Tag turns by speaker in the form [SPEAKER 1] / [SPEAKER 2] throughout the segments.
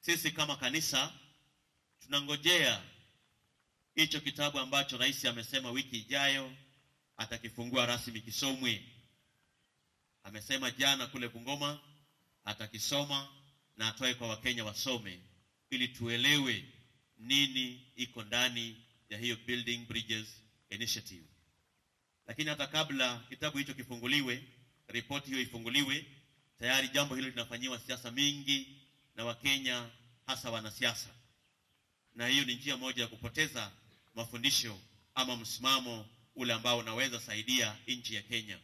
[SPEAKER 1] sisi kama kanisa tunangojea hicho kitabu ambacho rais amesema wiki ijayo atakifungua rasmi kisomwe. Amesema jana kule Bungoma atakisoma na atoe kwa Wakenya wasome, ili tuelewe nini iko ndani ya hiyo Building Bridges Initiative. Lakini hata kabla kitabu hicho kifunguliwe, ripoti hiyo ifunguliwe, tayari jambo hilo linafanyiwa siasa mingi na Wakenya, hasa wanasiasa, na hiyo ni njia moja ya kupoteza mafundisho ama msimamo ule ambao unaweza saidia nchi ya Kenya.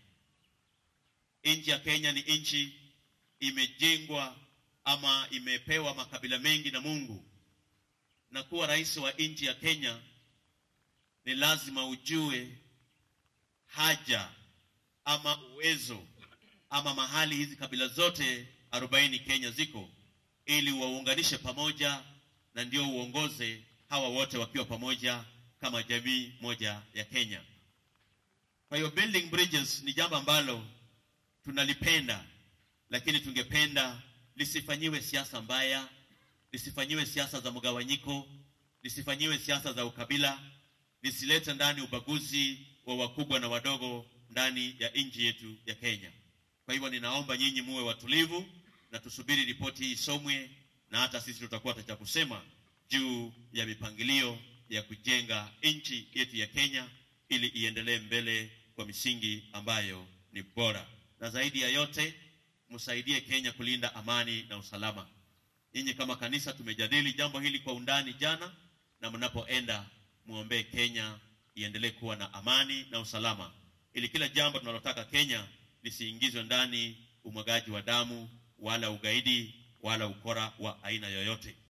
[SPEAKER 1] Nchi ya Kenya ni nchi imejengwa ama imepewa makabila mengi na Mungu, na kuwa rais wa nchi ya Kenya ni lazima ujue haja ama uwezo ama mahali hizi kabila zote arobaini Kenya ziko, ili waunganishe pamoja, na ndio uongoze hawa wote wakiwa pamoja kama jamii moja ya Kenya. Kwa hiyo building bridges ni jambo ambalo tunalipenda, lakini tungependa lisifanyiwe siasa mbaya, lisifanyiwe siasa za mgawanyiko, lisifanyiwe siasa za ukabila, lisilete ndani ubaguzi wa wakubwa na wadogo ndani ya nchi yetu ya Kenya. Kwa hivyo ninaomba nyinyi muwe watulivu na tusubiri ripoti hii isomwe, na hata sisi tutakuwa cha kusema juu ya mipangilio ya kujenga nchi yetu ya Kenya ili iendelee mbele kwa misingi ambayo ni bora, na zaidi ya yote msaidie Kenya kulinda amani na usalama. Nyinyi kama kanisa tumejadili jambo hili kwa undani jana, na mnapoenda muombee Kenya iendelee kuwa na amani na usalama, ili kila jambo tunalotaka Kenya lisiingizwe ndani umwagaji wa damu wala ugaidi wala ukora wa aina yoyote.